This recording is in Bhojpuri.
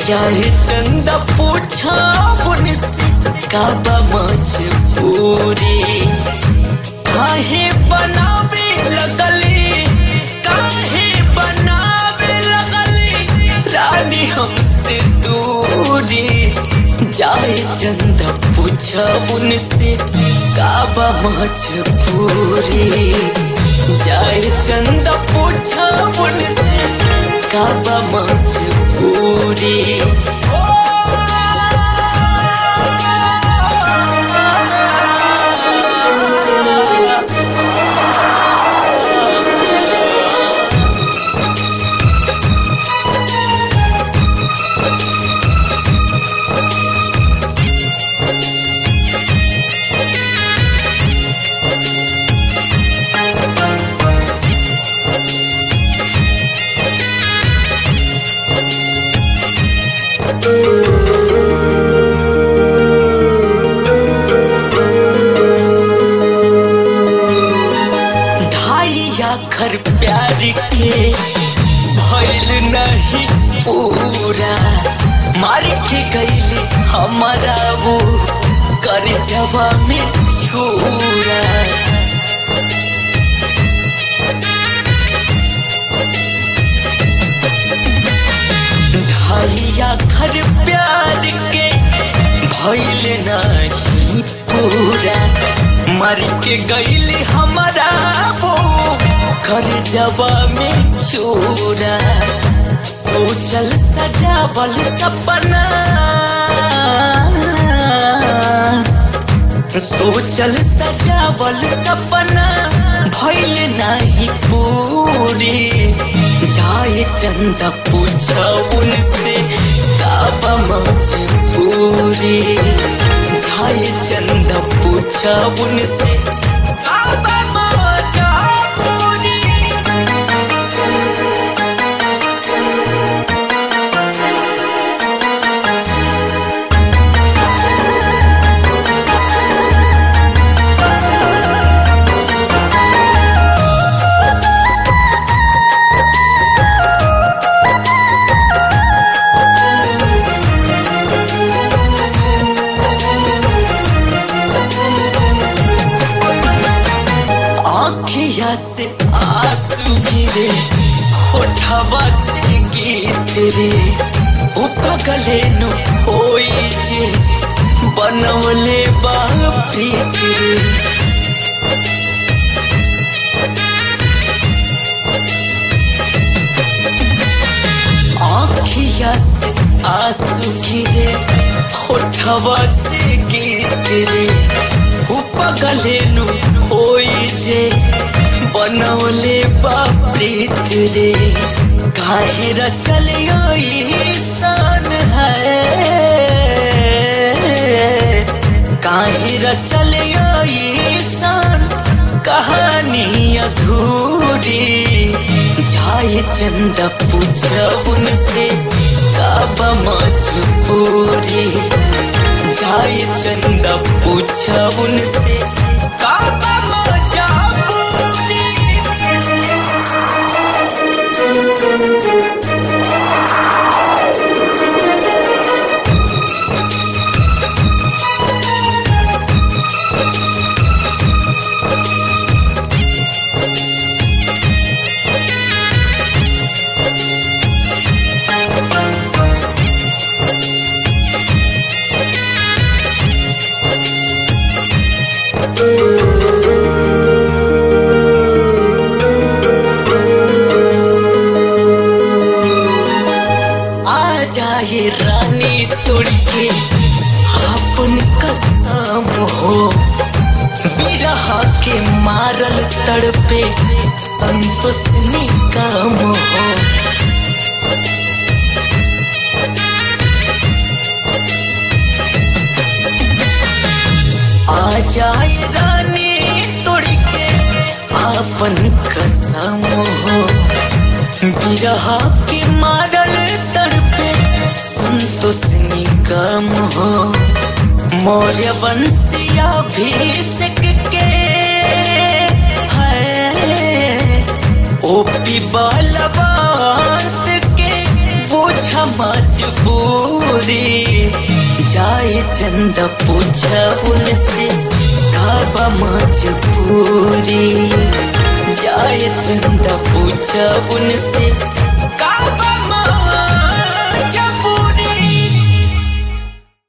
चाहे चंदा पूछा उनसे काबा मजबूरी काहे बनावे लगली काहे बनावे लगली रानी हमसे दूरी जाए चंदा पूछा उनसे काबा मजबूरी जाए चंदा पूछा उनसे काबा मजबूरी ढाई आखर प्यार के भइल नहीं पूरा मार के गईले हमारा वो कर जवा में छूरा ढाई आखर प्यार के भइल नहीं पूरा मर के गईले हमारा वो घर जबा में चूरा सोचल सजावल सपना सोचल सजावल सपना भइल नहीं पूरी जाए चंदा पूछा उनसे काबा मजबूरी जाए चंदा पूछा उनसे काबा मजबूरी आँखिया से आंसू गिरे होठवा से गीत रे ओ पगले नु होई जे बनवले बा प्रीत रे आँखिया से आंसू गिरे होठवा से गीत रे ओ पगले नु होई जे बनवले बा प्रीत रे काहे रचल सान है काहे रचल सान कहानी अधूरी जाए चंदा पूछा उनसे काबा मजबूरी जाए चंदा पूछा उनसे काबा मजबूरी आ जाए रानी तोड़ के अपन कसम हो बिरहा के मारल तड़पे संतोष निकम हो आ जाए रानी तोड़ के अपन कसम हो बिरहा के मारल तड़पे संतोष निगम हो मौर्य वंशिया भीषक के है ओपी बलवंत के बुझ बुझा मजबूरी जाए चंदा पूछा उनसे काबा मजबूरी जाए चंदा पूछा उनसे